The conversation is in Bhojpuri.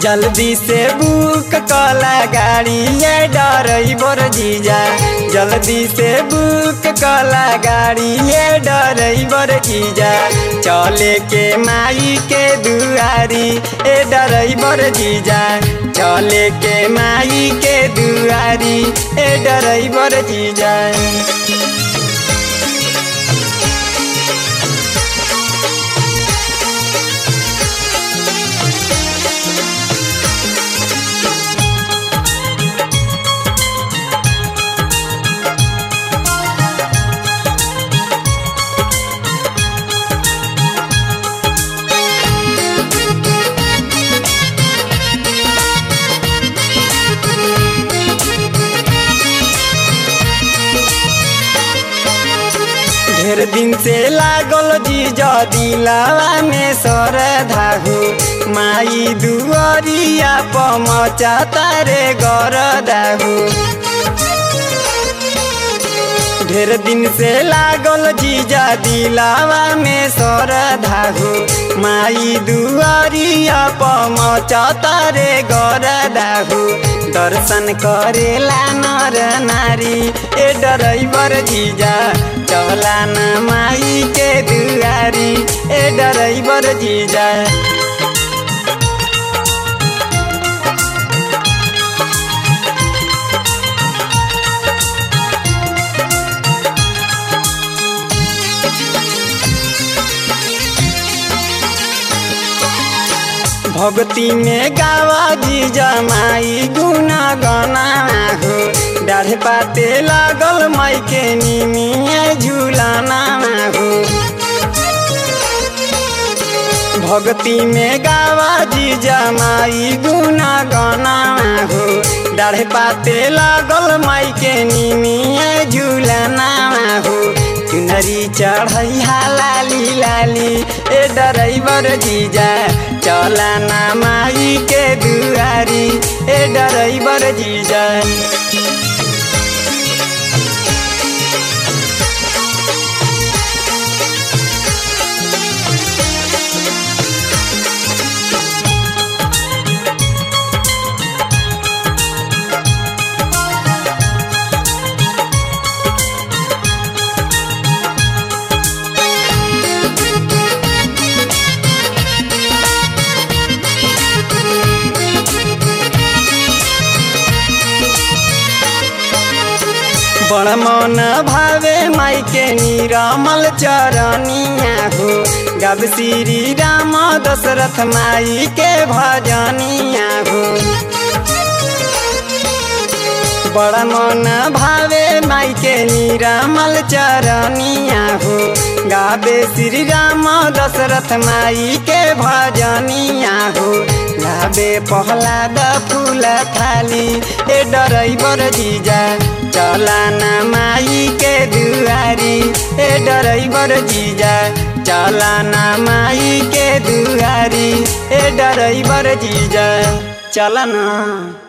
जल्दी से बुक कला गाड़ी ये डरैबर जीजा जल्दी से बुक कला गाड़ी ये डरैबर जीजा चले के माई के दुआरी ए डरैबर जीजा चले के माई के दुआरी ए डरैबर जीजा ढेर दिन से लागल जीजा दिलावा में सर धाहु माई दुआरिया पमचा तारे गर दाहु ढेर दिन से लागल जीजा दिलावा में सर धाहु माई दुआरिया पमचा तारे गर दाहु दर्शन करेला नर नारी ए डरैबर जीजा चला न माई के दुआरी ए डरैबर जीजा भक्ति में गावा जी जमाई गुना गना हो डाढ़ पाते लागल माई के निमिया झूलाना हो भक्ति में गावा जी जमाई गुना गना हो डाढ़ पाते लागल माई के निमिया झूलाना हो चुनरी चढ़ैया लाली लाली ए डरैबर जीजा चला ना माई के दुआरी ए डरैबर जीजा बड़ मन भावे माई के निरमल चरनिया हो गब श्री राम दशरथ माई के भजनिया हो बड़ मन भावे माई के निरमल चरनिया हो गावे श्री राम दशरथ माई के भजनिया हो गावे पहलाद फूल थाली ए डरैबर जीजा चला ना माई के दुआरी ए डरैबर जीजा चला ना माई के दुआरी ए डरैबर जीजा चला ना